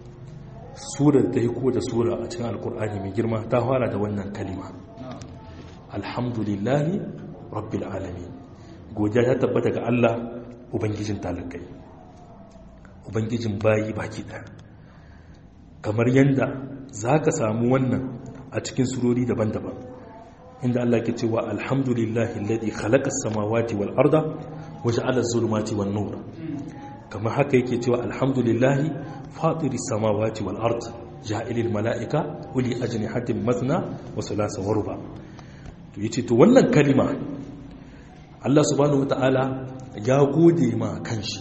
sura ta yi ko da sura a cikin alkur'ani mai girma ta fara da wannan kalima alhamdulillahi rabbil alamin godiya ta tabbata ga Allah ubangijin talakai ubangijin bayi baki ɗaya kamar yadda za ka samu wannan a cikin surori daban-daban inda Allah ke cewa alhamdulillahi alladhi khalaqa as-samawati wal arda wa ja'ala az-zulumati wan nur kamar haka yake cewa alhamdulillahi fatiri samawati wal ard ja'ilil mala'ika uli ajnihatin mathna wa thulatha wa ruba to yace to wannan kalima Allah subhanahu wata'ala ya gode ma kanshi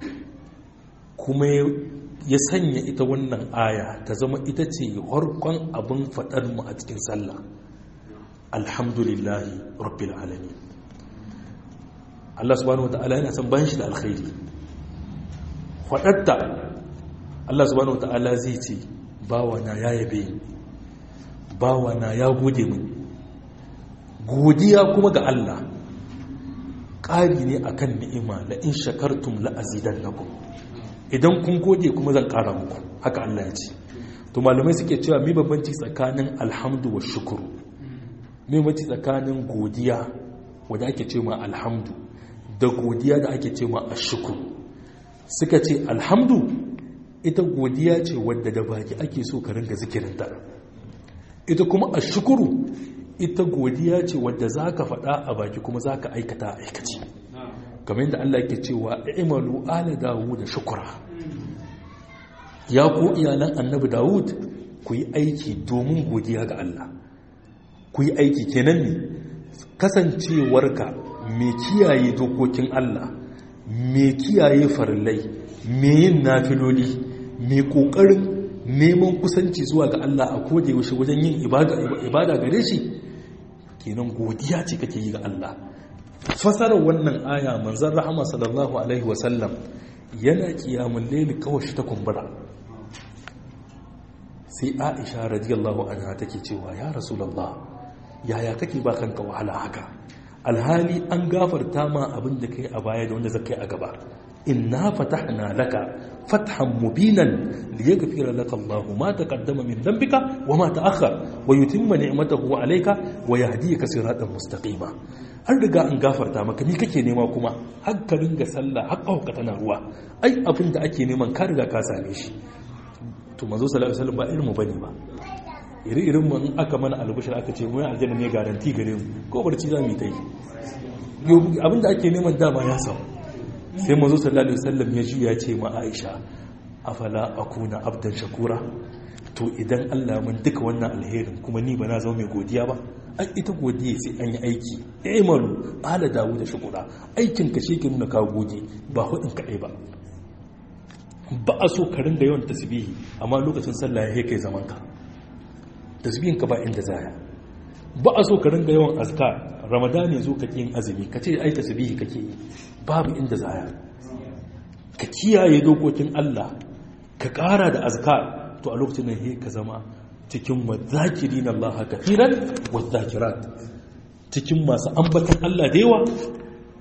kuma ya sanya ita wannan aya ta zama ita ce harkon abin faɗar mu a cikin sallah alhamdulillahi rabbil alamin Allah subhanahu wata'ala yana son bayan shi da alkhairi faɗatta Allah subhanahu wata'ala zai ce bawana ya yabe bawana ya gode min godiya kuma ga Allah ƙari ne akan ni'ima la in shakartum la azidannakum idan kun gode kuma zan ƙara muku haka Allah ya ce to malamai suke cewa mi babbanci tsakanin alhamdu wa shukuru mi babbanci tsakanin godiya wanda ake ce ma alhamdu da godiya da ake ce ma ashukuru suka ce alhamdu ita godiya ce wadda da baki ake so ka ringa zikirinta ita kuma ashukuru ita godiya ce wadda za ka faɗa a baki kuma za ka aikata a aikaci kamar yadda Allah ke cewa imalu ala dawud da shukura ya ku iyalan annabi dawud ku yi aiki domin godiya ga Allah ku yi aiki kenan ne kasancewarka mai kiyaye dokokin Allah mai kiyaye farillai mai yin nafiloli mai ƙoƙarin neman kusanci zuwa ga Allah a koda yaushe wajen yin ibada gare shi kenan godiya ce kake yi ga Allah fasarar wannan aya manzon rahama sallallahu alaihi wasallam yana kiyamun laili kawai shi ta kumbura sai Aisha radiyallahu anha take cewa ya rasulullah yaya kake ba kanka wahala haka alhali an gafarta ma abin da kai a baya da wanda zakai a gaba inna fatahna laka fathan mubinan liyaghfira laka Allah ma taqaddama min dhanbika wa ma ta'akhkhar wa yutimma ni'matahu alayka wa yahdiyaka siratan mustaqima an riga an gafarta maka ni kake nema kuma har ka ringa sallah har ka tana ruwa ai abin da ake neman ka riga ka same shi to manzo sallallahu alaihi wasallam ba irin mu bane ba iri irin mu aka mana albishir aka ce mu aljanna ne garanti gare mu ko barci za mu yi ta yi abin da ake neman dama ya samu sai mazo sallallahu alaihi wasallam ya juya ce ma Aisha afala akuna abdan shakura to idan Allah mun duka wannan alherin kuma ni ba na zama mai godiya ba ai ita godiya sai an yi aiki imalu ala dawo da shukura aikin ka shi ke nuna ka gode ba hudin kadai ba ba a so ka rinda yawan tasbihi amma lokacin sallah ya kai zaman ka tasbihin ka ba inda zaya ba a so ka ringa yawan azkar ramadan ya zo ka yin azumi ka ce ai tasbihi kake yi babu inda zaya ka kiyaye dokokin Allah ka ƙara da azkar to a lokacin da ka zama cikin wadzakirin Allah kafiran wadzakirat cikin masu ambatan Allah da yawa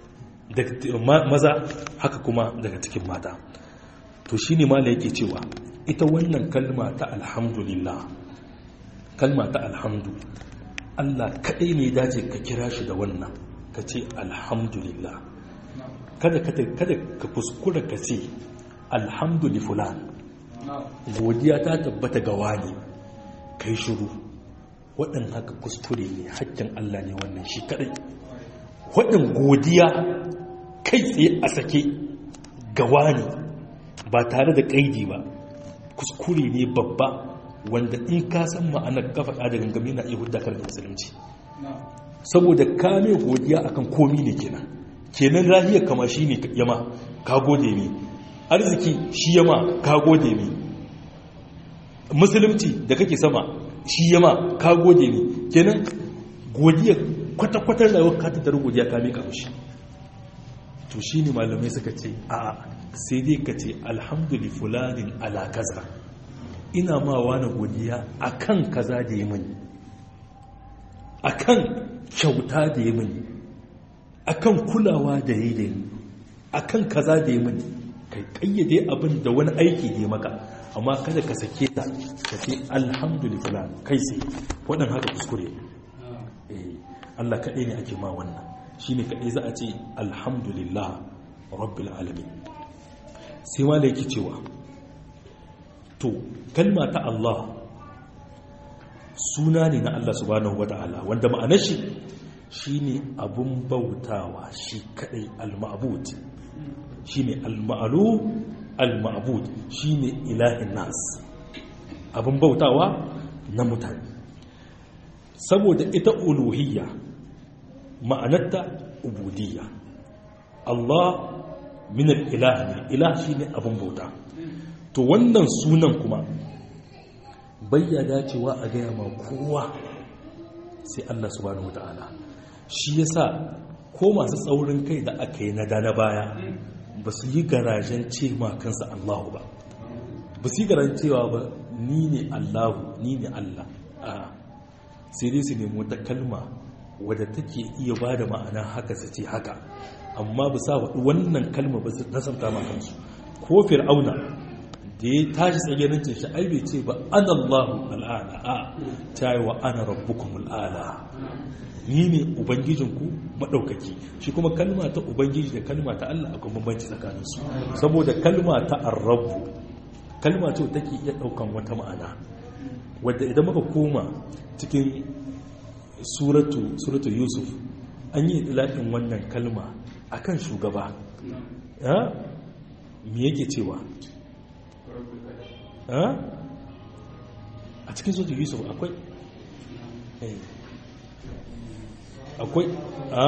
daga maza haka kuma daga cikin mata to shine mala yake cewa ita wannan kalma ta alhamdulillah kalma ta alhamdu Allah kaɗai ne dace ka kira shi da wannan ka ce alhamdulillah kada ka kuskura ka ce alhamdulifulan godiya ta tabbata ga wani kai shiru waɗin haka kuskure ne hakkin Allah ne wannan shi kaɗai waɗin godiya kai tsaye a sake ga wani ba tare da ƙaidi ba kuskure ne babba wanda in ka san ma'anar kafa da gangami na iya hudda karfin musulunci saboda kame godiya akan komi ne kenan kenan rahiyar kama shi ne yama ka gode mi arziki shi yama ka gode mi musulunci da kake sama shi yama ka gode mi kenan godiya kwata-kwatar da ka tattara godiya ka mika mushi to shi ne malamai suka ce a sai dai ka ce alhamdulillah fulanin ala kaza ina ma wani godiya akan kaza da yi mini akan kyauta da yi mini akan kulawa da yi da yi akan kaza da yi mini kai kayyade abin da wani aiki da maka amma kada ka sake ta ka ce alhamdulillah kai sai waɗin haka kuskure Allah kaɗai ne ake ma wannan shi ne kaɗai za a ce alhamdulillah rabbil alamin sai ma da yake cewa to kalma ta Allah suna ne na Allah subhanahu wata'ala wanda ma'anar shi shine abun bautawa shi kadai al-ma'bud shine al-ma'lu al-ma'bud shine ilahin nas abun bautawa na mutane saboda ita uluhiyya ma'anarta ubudiyya Allah min al-ilah ne ilah shine abun bauta to wannan sunan kuma bayya dacewa a gaya ma kowa sai Allah subhanahu wata'ala shi yasa ko masu tsaurin kai da aka yi na dana baya ba su yi garajen ce ma kansa Allahu ba ba su yi garajen cewa ba ni ne Allahu ni ne Allah a sai dai su nemi wata kalma wadda take iya ba da ma'ana haka su ce haka amma ba sa waɗi wannan kalma ba su nasanta ma kansu ko fir'auna da ya tashi tsagerancin shi ai bai ce ba an Allahu al'ala a ta yi wa ana rabbukum al'ala ni ne ubangijinku maɗaukaki shi kuma kalma ta ubangiji da kalma ta Allah akwai bambanci tsakaninsu saboda kalma ta arrabu kalma ce take iya ɗaukan wata ma'ana wadda idan muka koma cikin suratu suratu yusuf an yi ilaɗin wannan kalma akan shugaba me yake cewa a cikin suratu yusuf akwai akwai a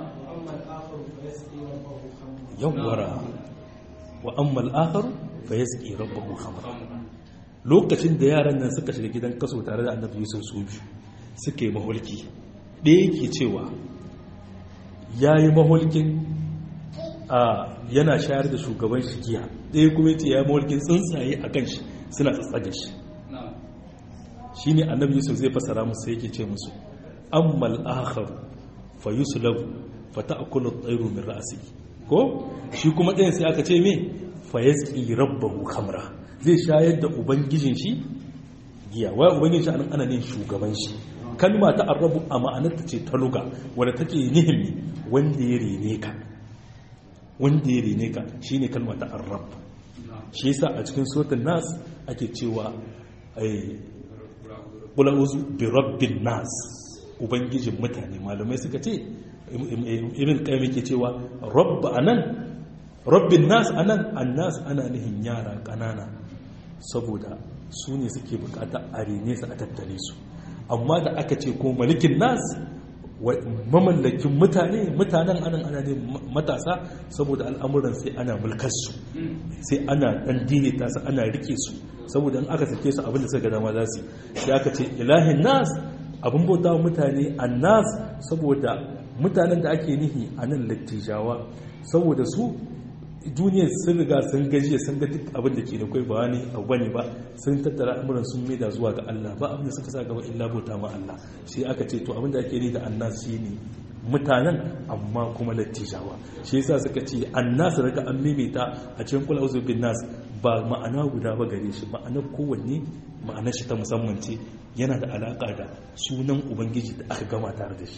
yawwara wa ammal akharu fa yasqi rabbahu khamra lokacin da yaran nan suka shiga gidan kaso tare da annabi Yusuf su biyu suke mahulki ɗaya yake cewa yayi mahulkin a yana shayar da shugaban shi giya ɗaya kuma yace yayi mahulkin tsuntsaye a kan shi suna tsatsage shi shine annabi Yusuf zai fasara musu yake ce musu ammal akharu fa yuslabu fa ta'kulu at-tayru min ra'si ko shi kuma ɗayan sai aka ce me fa yasqi rabbahu khamra zai shayar da ubangijin shi giya wai ubangijin shi anan ana ne shugaban shi kalma ta arrabu a ma'anarta ce ta luga wadda take nihin wanda ya rene ka wanda ya rene ka shine kalma ta arrab shi yasa a cikin suratul nas ake cewa ai qul a'udhu bi rabbin nas ubangijin mutane malamai suka ce irin kai ke cewa rabba anan rabbin nas anan annas ana nihin yara kanana saboda su ne suke bukata a rene su a tattare su amma da aka ce ko malikin nas mamallakin mutane mutanen anan ana ne matasa saboda al'amuran sai ana mulkarsu sai ana dan daidaita su ana rike su saboda in aka sake su abinda suka dama za su sai aka ce ilahin nas abin bauta mutane annas saboda mutanen da ake nihi a nan lattijawa saboda su duniyar sun riga sun gajiya sun ga duk abin da ke da kai ba wani abu bane ba sun tattara amuran sun maida zuwa ga Allah ba abin da suka sa gaba illa bauta ma Allah sai aka ce to abin da ake ni da annas shine mutanen amma kuma lattijawa shi yasa suka ce annas daga an maimaita a cikin kula uzu bin nas ba ma'ana guda ba gare shi ma'ana kowanne ma'ana shi ta musamman ce yana da alaka da sunan ubangiji da aka gama tare da shi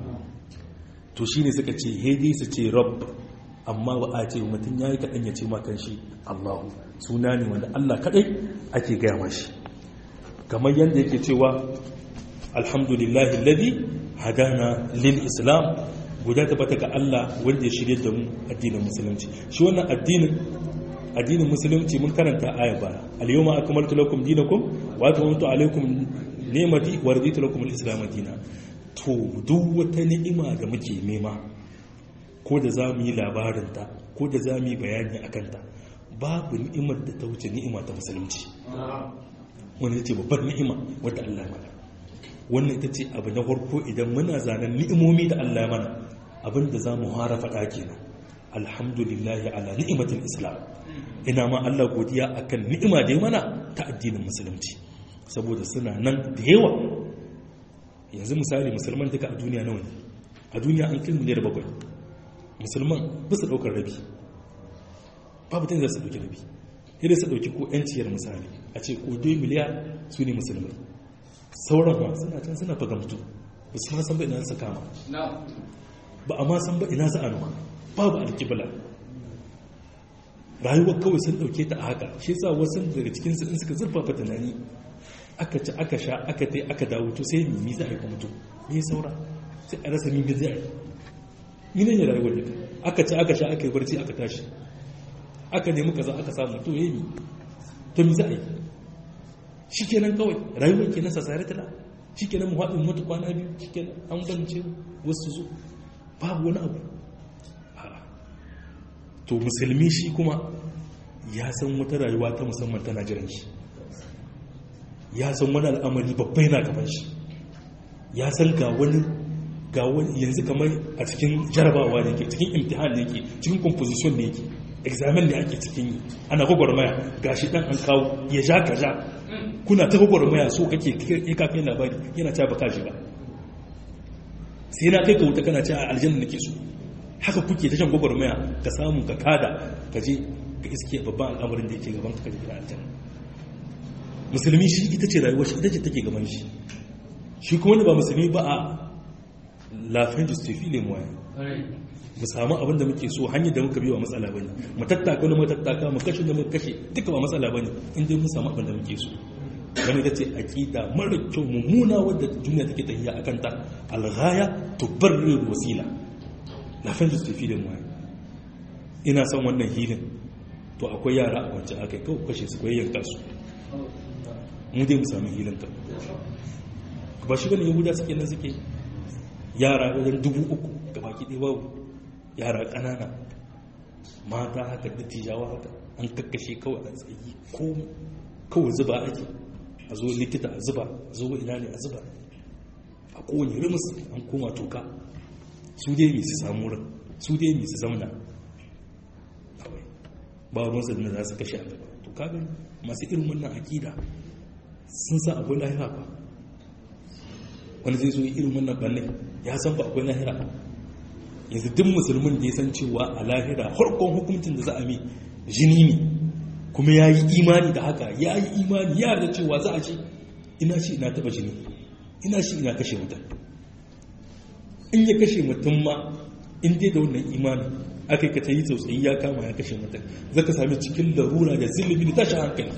to shine suka ce hedi su ce rabb amma ba a ce mutum yayi kaɗan ya ce ma kan shi allahu suna ne wanda allah kaɗai ake gaya mashi kamar yadda yake cewa alhamdulillahi alladhi hadana lil islam guda tabbata ga Allah wanda ya shirye da mu addinin musulunci shi wannan addinin addinin musulunci mun karanta aya ba al-yawma akmaltu lakum dinakum wa atmamtu alaykum ni'mati wa raditu lakum al-islam dinan to duk wata ni'ima da muke nema ko da za mu yi labarin ta ko da za mu yi bayani akan ta babu ni'imar da ta wuce ni'ima ta musulunci wanda ce babbar ni'ima wadda Allah mana wannan ita ce abu na farko idan muna zanen ni'imomi da Allah mana abinda za mu hara faɗa kenan alhamdulillahi ala ni'imatul islam ina ma Allah godiya akan ni'ima da ya mana ta addinin musulunci saboda suna nan da yawa yanzu misali musulman duka a duniya nawa ne a duniya an kai miliyar bakwai musulman ba su ɗaukar rabi babu ta su ɗauki rabi yadda su ɗauki ko 'yanciyar misali a ce ko 2 miliyar su ne musulmai sauran ba suna can suna fagamtu ba su ma san ba ina su kama ba a ma san ba ina su anuwa babu alkibla rayuwar kawai sun dauke ta a haka shi sa wasu daga cikinsu in suka zurfafa tunani aka ci aka sha aka tai aka dawo to sai mimi za a yi kuma mutu me saura sai a rasa mimi zai yi mini ne rayuwar da aka ci aka sha aka yi barci aka tashi aka nemi kaza aka samu to yi to mi za a yi shi kenan kawai rayuwar ke nasa tsare tala shi kenan mu haɗin mutu kwana biyu shi kenan an bance wasu zo babu wani abu to musulmi shi kuma ya san wata rayuwa ta musamman tana jiran shi ya san wani al'amari babbai na gaban shi ya san ga wani ga wani yanzu kamar a cikin jarabawa ne ke cikin imtihan ne ke cikin composition ne ke examen ne ake cikin yi ana gwagwarmaya ga shi dan an kawo ya ja ka ja kuna ta gwagwarmaya so kake kai kafin labari yana ta baka shi ba sai na kai ka wuta kana ce a aljanna nake so haka kuke ta shan gwagwarmaya ka samu ka kada ka je ka iske babban al'amarin da yake gaban ka kaje gidan aljanna musulmi shi ita ce rayuwar shi ita ce take gaban shi shi kuma wanda ba musulmi ba a lafiyar justifi ne mu mu samu abin da muke so hanyar da muka biyo wa matsala bane mu tattaka wani matattaka mu kashe da muka kashe duka ba matsala bane in dai mun samu abin da muke so wani ta ce aqida mara kyau mummuna wadda duniya take tafiya akan ta alghaya tubarrir wasila lafiyar justifi ne mu ina son wannan hilin to akwai yara a wancan akai kawai kashe su koyi yanka su mu dai mu samu hilin ta ba shi bane yahuda suke nan suke yara wajen dubu uku ga baki ɗaya babu yara ƙanana mata haka dattijawa haka an kakkashe kawai a tsayi ko kawai zuba ake a zo likita a zuba a zo ina ne a zuba a kowane rimus an koma toka su dai mai su samu wurin su dai mai su zamna kawai ba ruwansa da za su kashe a gaba to kaga masu irin wannan akida sun sa akwai lahira ba wani zai zo irin wannan ɓanne ya san ba akwai lahira yanzu duk musulmin da ya san cewa a lahira harkon hukuncin da za a mi jini ne kuma ya yi imani da haka ya yi imani ya da cewa za a ce ina shi ina taba jini ina shi ina kashe mutum in ya kashe mutum ma in dai da wannan imani aka yi ka ta yi tsautsayi ya kama ya kashe mutum za ka sami cikin larura da zilimi da tashin hankali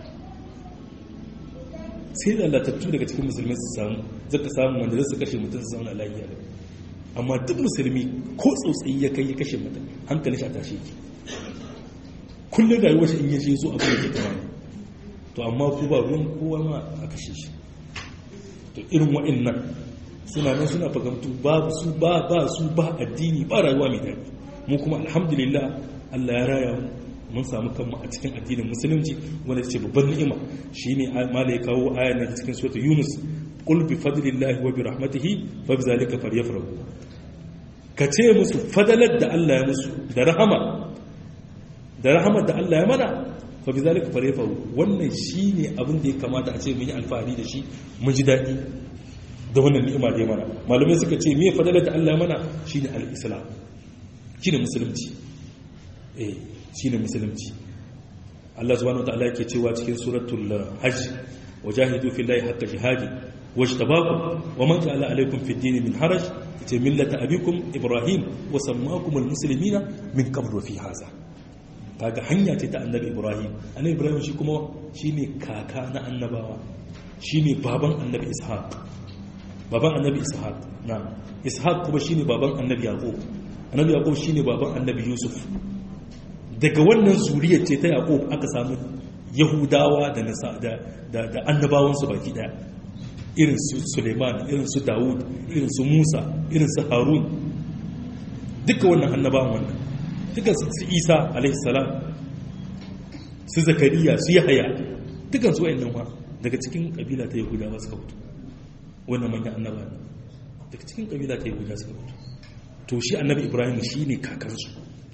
sai lalatattu daga cikin musulmi su samu zaka samu wanda zai su kashe mutum su zauna lafiya da amma duk musulmi ko tsautsayi ya kai ya kashe mutum hankali shi a tashe ki kullum rayuwar shi in yace zo abin da ke tunani to amma ku ba ruwan kowa ma a kashe shi to irin wa'annan suna nan suna fagamtu ba su ba ba su ba addini ba rayuwa mai daɗi mu kuma alhamdulillah Allah ya raya mu mun samu kanmu a cikin addinin musulunci wanda ce babban ni'ima shine mala ya kawo aya na cikin suratul yunus qul bi fadlillahi wa bi rahmatihi fa bi zalika falyafrahu ka ce musu fadalar da Allah ya musu da rahama da rahama da Allah ya mana fa bi zalika falyafrahu wannan shine abin da ya kamata a ce mun yi alfahari da shi mun ji dadi da wannan ni'ima da ya mana malamai suka ce me fadalar da Allah mana shine al-islam shine musulunci eh shine musulunci Allah subhanahu wa ta'ala yake cewa cikin suratul hajj wajahidu fillahi haqqa jihadi wajtabakum waman ja'ala alaykum fid din min haraj ta millata abikum ibrahim wa sammakum almuslimina min qabl wa fi hadha kaga hanya ce ta annabi ibrahim annabi ibrahim shi kuma shine kaka na annabawa shine baban annabi ishaq baban annabi ishaq na ishaq kuma shine baban annabi yaqub annabi yaqub shine baban annabi yusuf daga wannan zuriyar ce ta yaqub aka samu yahudawa da da da annabawansu baki daya irin su suleiman irin su dawud irin su musa irin su harun duka wannan annabawan wannan duka su isa alaihissalam su zakariya su yahaya dukan su wa'annan wa daga cikin kabila ta yahudawa suka fito wannan manyan annaba ne daga cikin kabila ta yahudawa suka fito to shi annabi ibrahim shi ne kakansu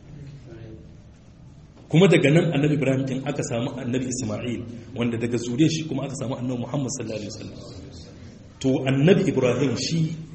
kuma daga nan annabi ibrahim din aka samu annabi isma'il wanda daga zuriya shi kuma aka samu annabi muhammad sallallahu alaihi wasallam to annabi ibrahim shi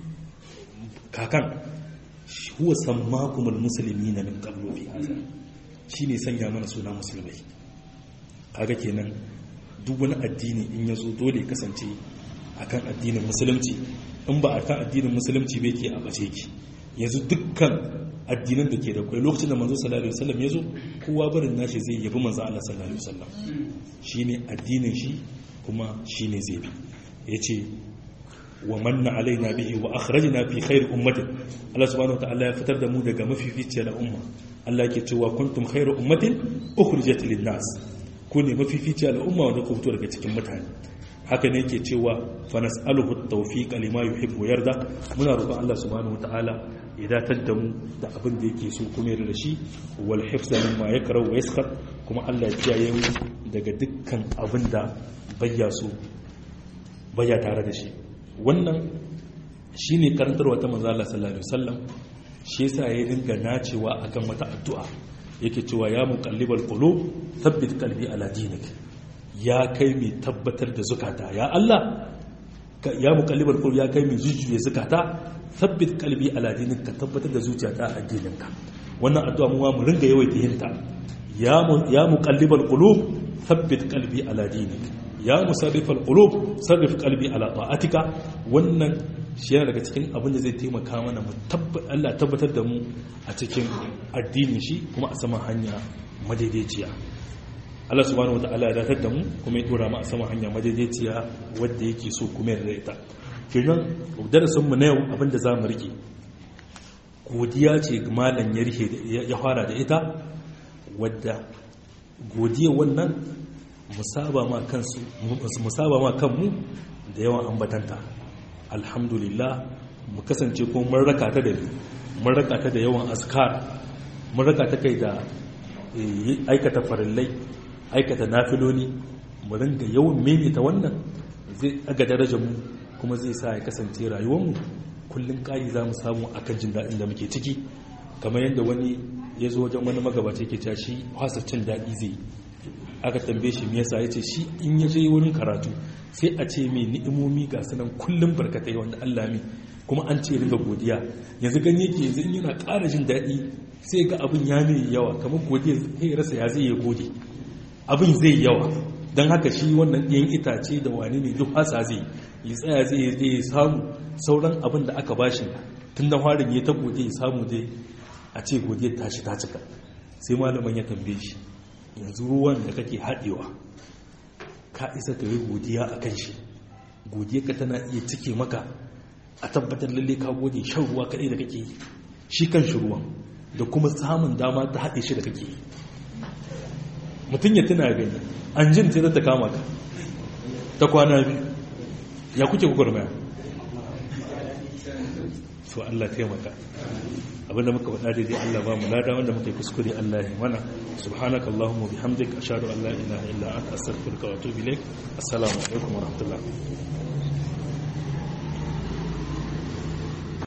kakan huwa sammakumul muslimina min qablu fi hadha shine sanya mana suna musulmai kaga kenan duk wani addini in yazo dole kasance akan addinin musulunci in ba akan addinin musulunci bai ke a bace ki yanzu dukkan addinan da ke da kwai lokacin da manzo sallallahu alaihi wasallam yazo kowa barin nashi zai yabi manzo Allah sallallahu alaihi wasallam shine addinin shi kuma shine zai bi yace wa manna alaina bihi wa akhrajna fi khair ummatin Allah subhanahu wataala ya fitar da mu daga mafificiyar umma Allah yake cewa kuntum khairu ummatin ukhrijat lin nas ku ne mafificiyar umma wanda ku fito daga cikin mutane haka ne yake cewa fa nas'aluhu at-tawfiq lima yuhibbu yarda muna roƙon Allah subhanahu wataala ya datar da mu da abin da yake so kuma yarda da shi wal hifza mimma yakra wa yaskhar kuma Allah ya kiyaye mu daga dukkan abin da bayya so bayya tare da shi wannan shi ne karantarwa ta manzala sallallahu alaihi wasallam shi yasa ya dinga nacewa akan wata addu'a yake cewa ya muqallibal qulub thabbit qalbi ala dinik ya kai mai tabbatar da zukata ya Allah ya muqallibal qulub ya kai mai jujjuye zukata thabbit qalbi ala dinik ka tabbatar da zuciyata a addininka wannan addu'a mu mu ringa yawaita yin ta ya ya muqallibal qulub thabbit qalbi ala dinik ya musarrifal qulub sarrif qalbi ala ta'atika wannan shi yana daga cikin abin da zai taimaka mana mu Allah tabbatar da mu a cikin addinin shi kuma a saman hanya madaidaiciya Allah subhanahu wataala ya datar da mu kuma ya dora mu a saman hanya madaidaiciya wanda yake so kuma ya rarraita kenan darasin mu na yau abin da zamu rike godiya ce malam ya rike ya fara da ita wadda godiya wannan musaba ma kansu musaba ma kanmu da yawan ambatanta alhamdulillah mu kasance ko mun raka ta da mun raka ta da yawan askar mun raka ta kai da aikata farillai aikata nafiloli mu ringa yawan maimaita wannan zai aga darajar mu kuma zai sa ya kasance rayuwar mu kullun kai za mu samu akan jin daɗin da muke ciki kamar yadda wani ya zo wajen wani magabaci yake cewa shi hasa cin daɗi zai aka tambaye shi me yasa yace shi in ya je wurin karatu sai a ce mai ni'imomi ga sanan kullum barkatai wanda Allah mi kuma an ce ringa godiya yanzu gani yake yanzu in yana ƙara jin daɗi sai ga abin ya mai yawa kamar godiya sai rasa ya zai ya gode abin zai yawa don haka shi wannan ɗiyan itace da wani ne duk hasa zai yi tsaya zai je ya samu sauran abin da aka bashi tun da farin ya ta gode ya samu dai a ce godiyar tashi ta cika sai malaman ya tambaye shi yanzu ruwan da kake haɗewa ka isa ka yi godiya a kan shi godiya ka tana iya cike maka a tabbatar lalle ka gode shan ruwa kaɗai da kake yi shi kan shi ruwan da kuma samun dama ta haɗe shi da kake yi mutum ya tuna gani an jin sai ta kama ka ta kwana biyu ya kuke gwagwarmaya to Allah taimaka abinda muka faɗa daidai Allah ba mu lada wanda muka yi kuskure Allah ya mana subhanaka allahumma bihamdik ashhadu an la ilaha illa anta astaghfiruka wa atubu ilaik assalamu alaikum wa rahmatullah